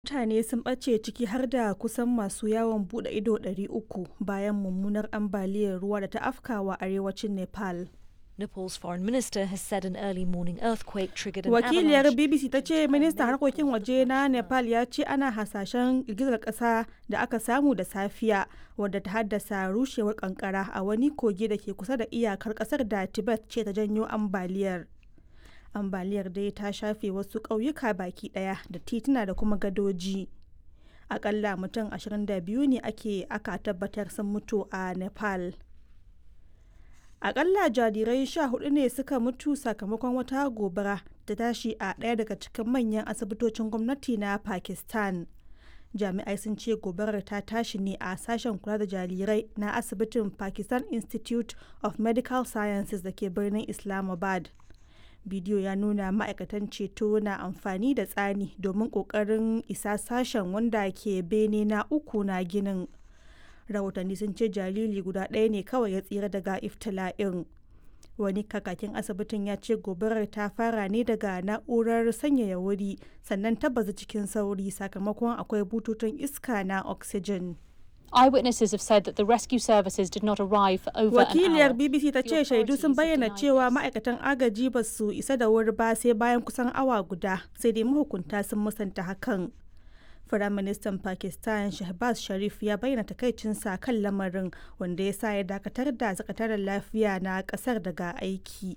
Mutane sun ɓace ciki har da kusan masu yawon buɗe ido 300 bayan mummunar ambaliyar ruwa da ta afkawa arewacin Nepal. Nepal's foreign minister has said an early morning earthquake triggered an Wakiliyar avalanche. BBC ta ce ministan harkokin waje na Nepal ya ce ana hasashen girgizar ƙasa da aka samu da safiya wadda ta haddasa rushewar kankara a wani kogi da ke kusa da iyakar ƙasar da Tibet ce ta janyo ambaliyar. Ambaliyar dai ta shafe wasu ƙauyuka baki ɗaya da tituna da kuma gadoji. Akalla mutum 22 ne ake aka tabbatar sun mutu a Nepal. Akalla jarirai sha hudu ne suka mutu sakamakon wata gobara da tashi a ɗaya daga cikin manyan asibitocin gwamnati na Pakistan. Jami'ai sun ce gobarar ta tashi ne a sashen kula da jarirai na asibitin Pakistan Institute of Medical Sciences da ke birnin Islamabad. Bidiyo ya nuna ma'aikatan ceto na amfani da tsani domin ƙoƙarin isa sashen wanda ke bene na uku na ginin. rahotanni sun ce jariri guda ɗaya ne kawai ya tsira daga iftila'in wani kakakin asibitin ya ce gobarar ta fara ne daga na'urar sanyaya wuri sannan ta bazu cikin sauri sakamakon akwai bututun iska na oxygen Eyewitnesses have said that the rescue services did not arrive for over an wakiliyar hour. bbc ta ce shaidu sun bayyana cewa ma'aikatan agaji ba su isa da wuri ba sai bayan kusan awa guda sai dai mahukunta sun musanta hakan Firaministan Pakistan Shahbaz Sharif ya bayyana takaicinsa kan lamarin wanda ya sa ya dakatar da sakataren lafiya na kasar daga aiki.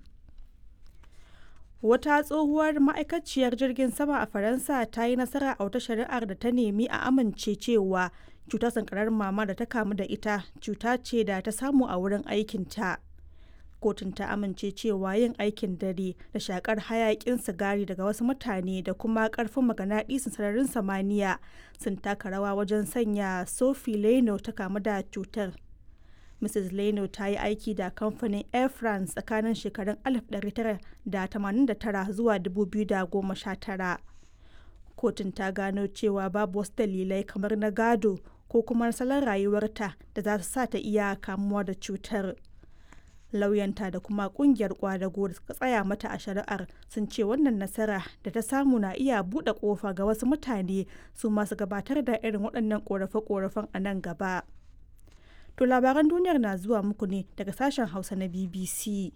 Wata tsohuwar ma'aikaciyar jirgin sama a Faransa ta yi nasara a wata shari'ar da ta nemi a amince cewa cutar sankarar mama da ta kamu da ita cuta ce da ta samu a wurin aikinta. kotun ta amince cewa yin aikin dare da shakar hayakin sigari daga wasu mutane da kuma karfin maganaɗisin sararin samaniya sun taka rawa wajen sanya sophie leno ta kamu da cutar mrs leno ta yi aiki da kamfanin air france tsakanin shekarun 1989 zuwa 2019 kotun ta gano cewa babu wasu dalilai kamar na gado ko kuma salon rayuwarta da za su sa ta iya kamuwa da cutar. lauyanta da kuma kungiyar kwadago da suka tsaya mata a shari'ar sun ce wannan nasara da ta samu na iya buɗe ƙofa ga wasu mutane su masu gabatar da irin waɗannan ƙorafe-ƙorafen a nan gaba. To labaran duniyar na zuwa muku ne daga sashen Hausa na BBC.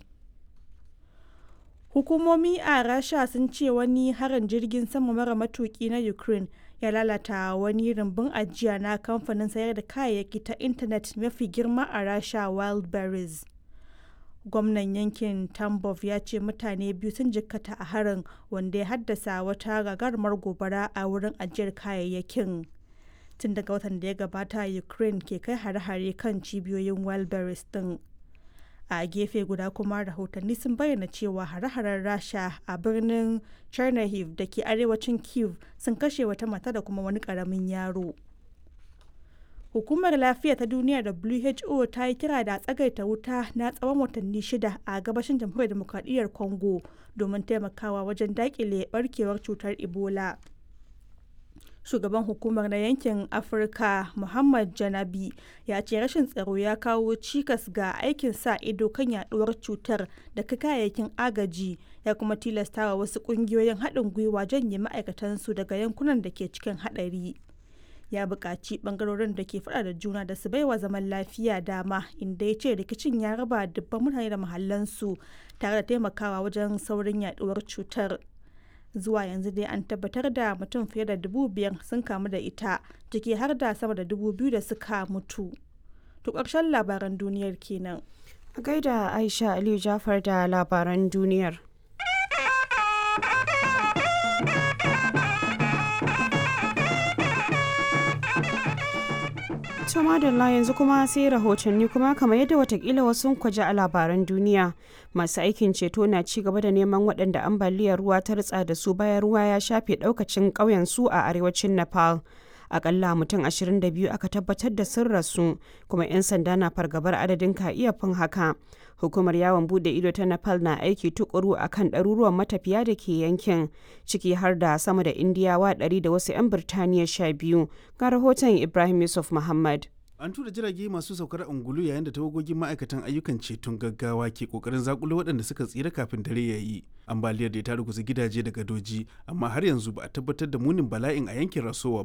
Hukumomi a Rasha sun ce wani harin jirgin sama mara matuki na Ukraine ya lalata wani rumbun ajiya na kamfanin sayar da kayayyaki ta intanet mafi girma a Rasha Wildberries. gwamnan yankin tambov ya ce mutane biyu sun jikkata a harin wanda ya haddasa wata gagarumar gobara a wurin ajiyar kayayyakin tun daga watan da ya gabata ukraine ke kai hare-hare kan cibiyoyin wildberries din a gefe guda kuma rahotanni sun bayyana cewa hare-haren rasha a birnin chernihiv da ke arewacin kiev sun kashe wata mata da kuma wani karamin yaro Hukumar Lafiya ta Duniya WHO ta yi kira da tsagaita wuta na tsawon watanni shida a gabashin jamhuriyar demokradiyyar Congo domin taimakawa wajen dakile barkewar cutar Ebola. Shugaban hukumar na yankin Afirka Muhammad Janabi ya ce rashin tsaro ya kawo cikas ga aikin sa ido kan yaduwar cutar da kayayyakin agaji ya kuma tilastawa wasu kungiyoyin haɗin gwiwa janye ma'aikatansu daga yankunan da ke cikin haɗari. ya buƙaci ɓangarorin da ke faɗa da juna da su baiwa zaman lafiya dama inda ya ce rikicin ya raba dubban mutane da mahallansu tare da taimakawa wajen saurin yaduwar cutar zuwa yanzu dai an tabbatar da mutum fiye da dubu biyar sun kamu da ita ciki har da sama da dubu biyu da suka mutu to ƙarshen labaran duniyar kenan A gaida Aisha Aliyu Jafar da labaran duniyar. To madalla yanzu kuma sai rahotanni kuma kamar yadda watakila wasu kwaje a labaran duniya masu aikin ceto na ci gaba da neman waɗanda ambaliyar ruwa ta ritsa da su bayan ruwa ya shafe ɗaukacin ƙauyen su a arewacin Nepal. Akalla mutum 22 aka tabbatar da sun rasu kuma 'yan sanda na fargabar adadin ka iya fin haka. Hukumar yawon bude ido ta Nepal na aiki tukuru a kan ɗaruruwan matafiya da ke yankin ciki har da sama da Indiyawa 100 da wasu 'yan Birtaniya 12 ga rahoton Ibrahim Yusuf Muhammad. An tura jirage masu saukar ungulu yayin da tawagogin ma'aikatan ayyukan ceton gaggawa ke kokarin zakulo waɗanda suka tsira kafin dare ya yi. Ambaliyar da ta ruguza gidaje da gadoji, amma har yanzu ba a tabbatar da munin bala'in a yankin Rasowa